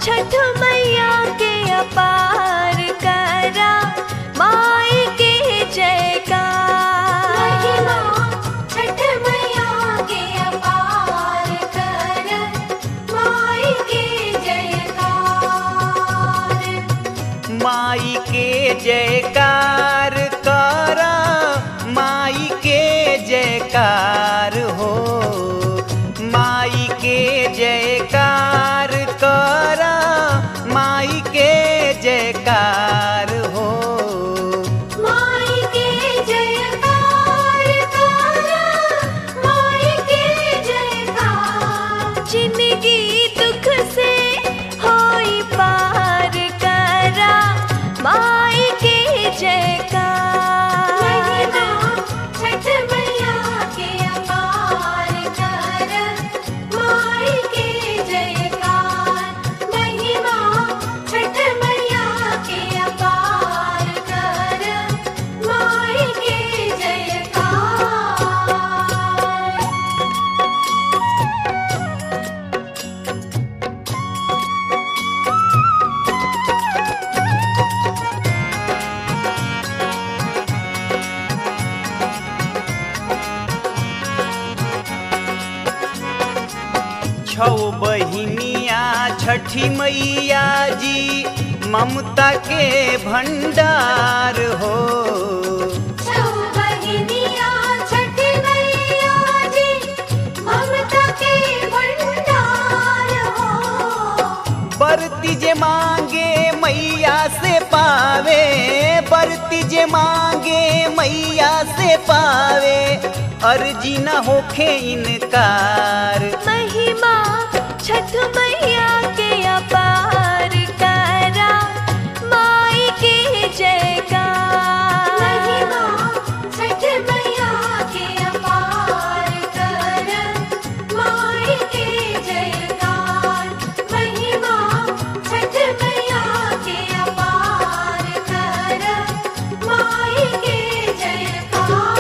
छठ मैया के अपार करा माई के जयकार महिमा छठ मैया के अपार कर माई के जयकार माई के जयकार करा माई के जयकार हो माई के जयकार करा माई के जयकार हो माई के जयकार कर माई के जयकार जिंदगी दुख से होई पार करा माई के जयकार महिमा छठ मैया के अपार कर माई के जयकार महिमा छठ मैया के अपार कर माई के जयकार छौ बहिनिया छठी मैया जी ममता के भंडार हो छौ बहिनिया छठ मैया जी ममता के भंडार हो बरती जे मांगे मैया से पावे बरती जे मांगे मैया से पावे अर्जी न होखे इनकार महिमा छठ मैया के अपार करा माई के जयकार महिमा छठ मैया के अपार कर माई के जयकार महिमा छठ मैया के अपार कर माई के जयकार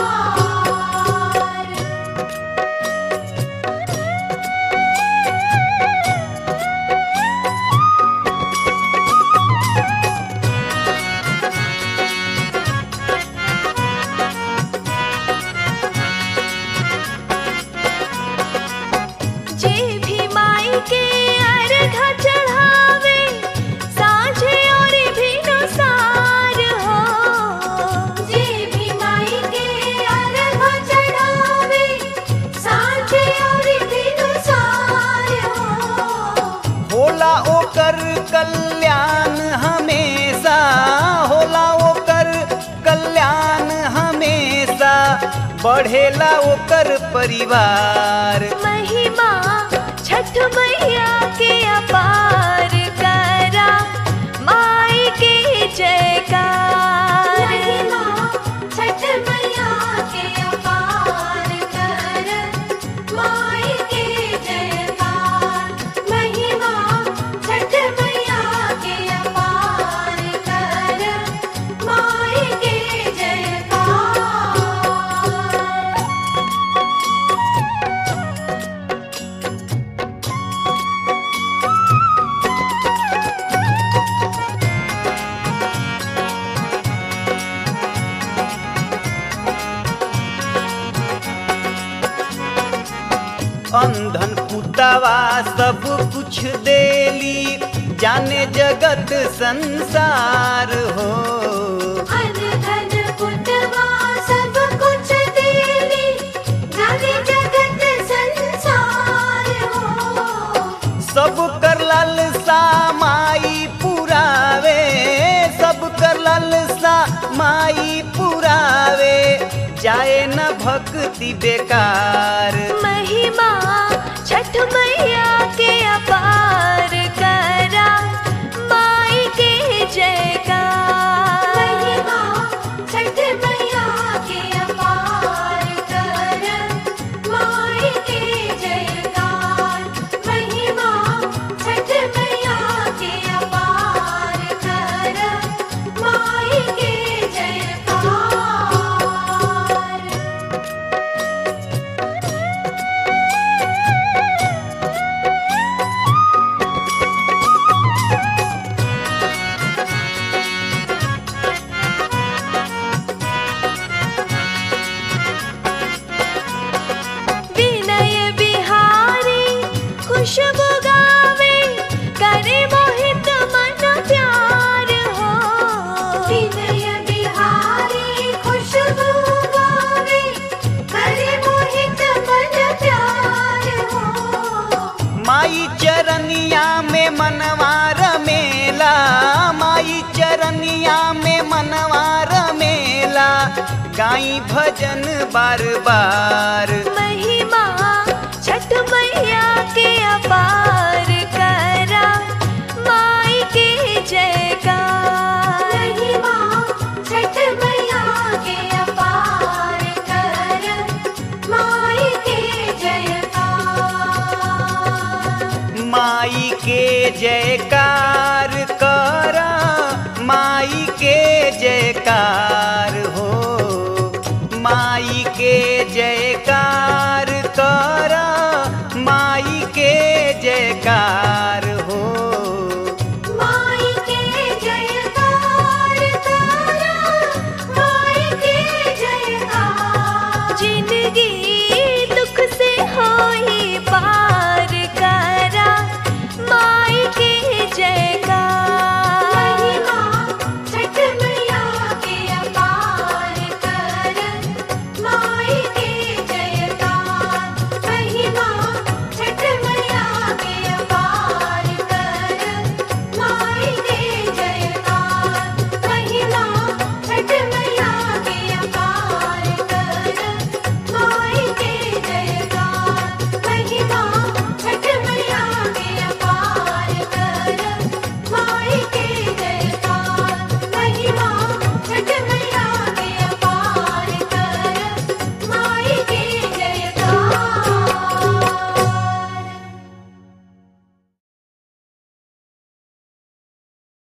जे भी माई के अर्घ चढ़ावे साँझे और भी नुसार हो जे भी माई के अर्घ चढ़ावे सांझे और दिनुसार हो होला ओकर कल्याण हमेशा होला ओकर कल्याण हमेशा बढ़ेला ओकर परिवार महिमा छठ मैया के अपार करा माई के जयकार महिमा छठ मैया के अपार कर माई के जयकार महिमा छठ मैया के अपार कर माई के जयकार अंधन पुतवा सब कुछ देली जाने जगत संसार हो अन धन कुटवा सब कुछ देली जाने जगत संसार हो सब कर लालसा माई पुरावे सब कर लालसा माई पुरावे जाए न भक्ति बेकार महिमा छठ मैया के अपार करा माई के जयकार महिमा छठ मैया के अपार कर माई के जयकार महिमा छठ मैया के अपार कर माई के जयकार माई चरनिया में मनवार मेला माई चरनिया में मनवार मेला गाई भजन बार बार महिमा छठ मैया के अपार करा माई के जयकार महिमा छठ मैया के अपार कर माई के जयकार माई के जयकार कर माई के जयकार हो माई के जयकार